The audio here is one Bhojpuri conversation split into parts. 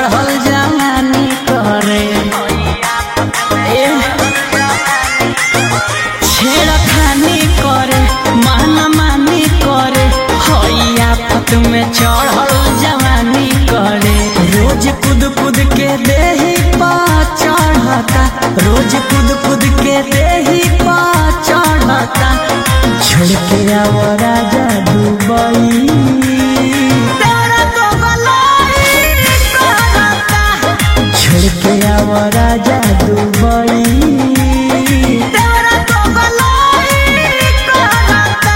चढ़ल जवानी करे ए, छेड़खानी करे माना मानी करे हैया फत में चढ़ल जवानी करे रोज कूद कूद के देही पा चढ़ता रोज कूद कूद के देही पा चढ़ता छोड़ के आओ राजा दुबई तेरा तो गलाई करता छोड़ के आओ राजा दुबई तेरा तो गलाई करता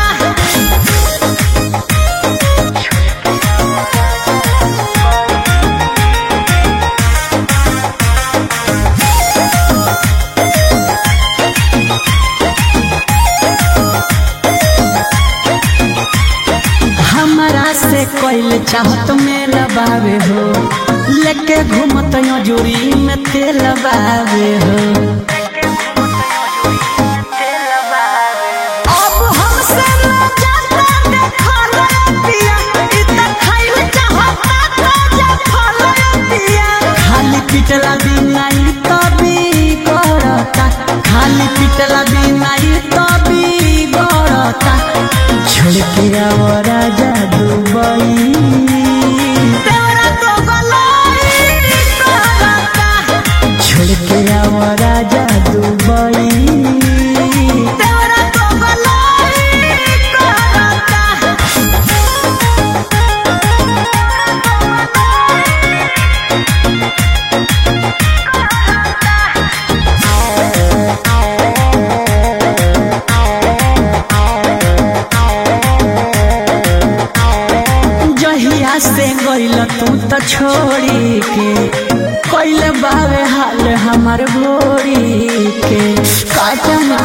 हमारा से कोई चाहत में लबावे हो लेके घूमत यो जोरी में तेल बावे हो अब हमसे ना जाता देखा पिया इतना खाइल चाहता ताजा फल पिया खाली पिटला बिना ई तभी करता खाली पिटला बिना ई तभी करता छोड़ के आओ राजा दुबई तेरा तो गलाई करता छोड़ के आओ राजा दुबई तेरा तो गलाई करता जहिया से गइल तू त छोड़ी के कइले बावे हाल हमार भोरी के काटना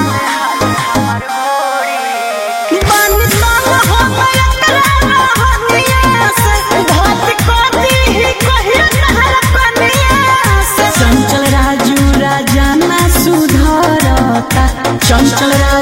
बानी तंग हो गया तेरा रहनिया से भात कोती ही कहियो तहर कनिया से चंचल राजू राजा ना सुधरता चंचल राजू